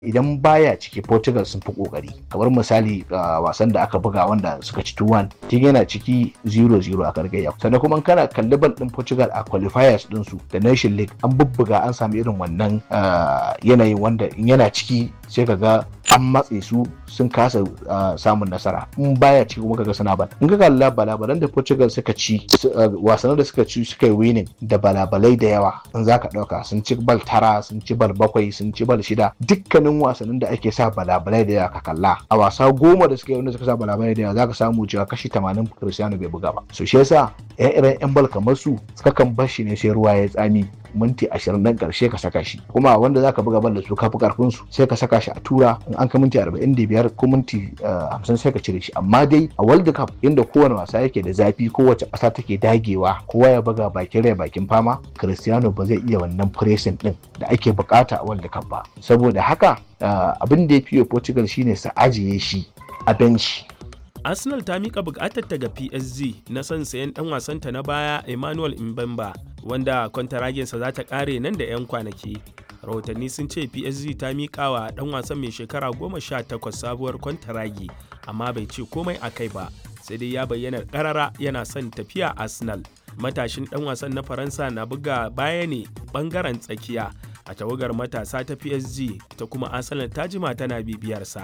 idan baya ciki Portugal sun fi kokari kamar misali wasan da aka buga wanda suka ci 2-1 tun yana ciki 0-0 a kargaya sannan kuma kana kalli bal din Portugal a qualifiers din su da Nation League an bubbuga an sami irin wannan yanayin wanda in yana ciki sai ka ga an matse su sun kasa samun nasara in baya ciki kuma kaga suna bal in ka kalla balabalan da Portugal suka ci wasannin da suka ci suka yi winning da balabalai da yawa in zaka dauka sun ci bal tara sun ci bal bakwai sun ci bal shida dukkanin wasannin da ake sa balabalai da yawa ka kalla a wasa goma da suka yi wanda suka sa balabalai da yawa zaka samu cewa kashi 80 Cristiano bai buga ba so shi yasa ire yan bal kamar su suka kan bar shi ne sai ruwa ya tsami minti ashirin dan karshe ka saka shi kuma wanda zaka buga bal da su kafi karfin su sai ka saka shi a tura in an ka minti arba'in da biyar ko minti hamsin sai ka cire shi amma dai a world cup inda kowane wasa yake da zafi kowace ƙasa take dagewa kowa ya buga bakin rai bakin fama cristiano ba zai iya wannan pressing din da ake bukata a world cup ba saboda haka abin da ya fiye portugal shine su ajiye shi a bench arsenal ta mika bukatar ta ga psg na son sayan dan wasanta na baya emmanuel mbemba wanda kwantaragensa za ta kare nan da 'yan kwanaki rahotanni sun ce psg ta mika wa dan wasan mai shekara goma sha takwas sabuwar kwantaragi amma bai ce komai a kai ba sai dai ya bayyana karara yana son tafiya arsenal matashin dan wasan na faransa na buga baya ne bangaren tsakiya a tawagar matasa ta psg ta kuma arsenal ta jima tana bibiyarsa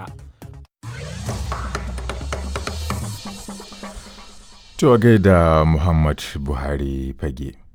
To gaida Muhammad Buhari fage.